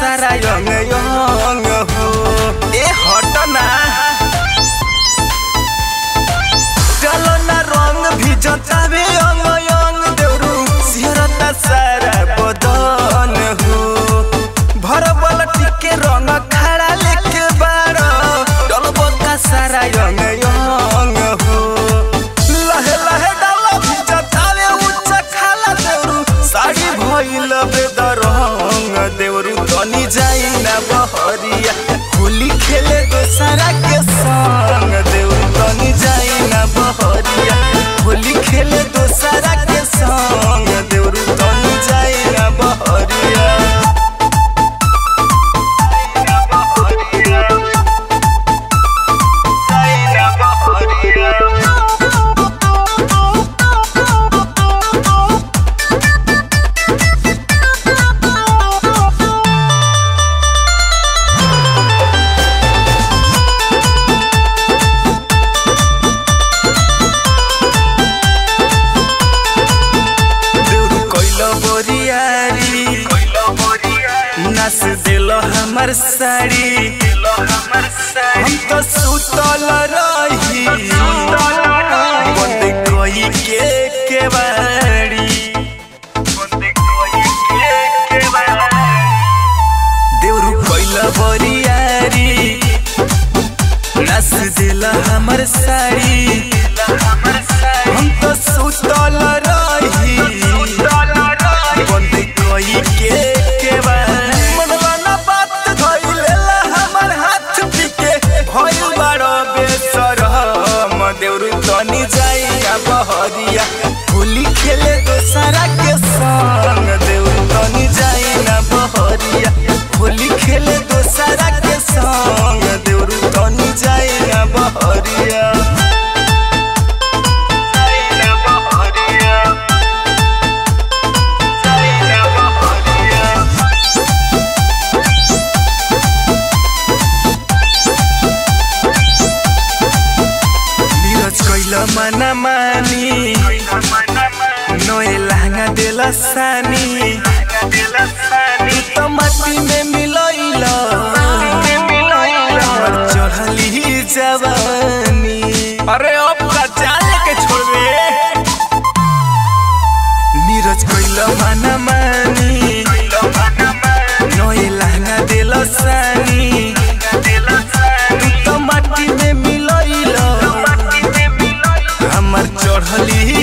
सारा young young हो ए हट ना चलो ना रंग भी जतावे अंग यंग देवरू सिहरता सारा बदन हो भर बल टिके रंग खड़ा लेके बाड़ डलबो का सारा यंग यंग हो लहे लहे डाल भी जतावे उच्च खाला देवरू साड़ी भइल बेदरंग देवरू तनी जाई ना बहरिया होली खेले दोसरा के संग देवरू तनी जाई ना बहरिया होली खेले दोसरा के संग देवरू तनी जाई ना बहरिया देउरू कइलो बोरियारी नास दिल हमर साड़ी हम तो सुतल रही बंद कोई के केवाड़ी देउरू कइलो बोरियारी नास दिल हमर साड़ी हम तो सुतल रही बंद कोई के केवाड़ी मनवा ना बात धइलेला हमर हाथ पिके भइल बाड़ो बेसरम देउरू तनी जाई ना बहरिया होली खेले दोसरा के संग देउरू तनी जाई ना बहरिया होली खेले दोसरा के संग देउरू तनी जाई ना बहरिया जाई ना बहरिया जाई ना बहरिया नीरज कैल मना मानी नोए लहंगा देल सानी तू तो माटी में मिलैल हमर चढ़ली जवानी अरे अब का जान के छोड़बे नीरज कैल मना मानी नोए लहंगा देल सानी तू तो माटी में मिलैल हमर चढ़ली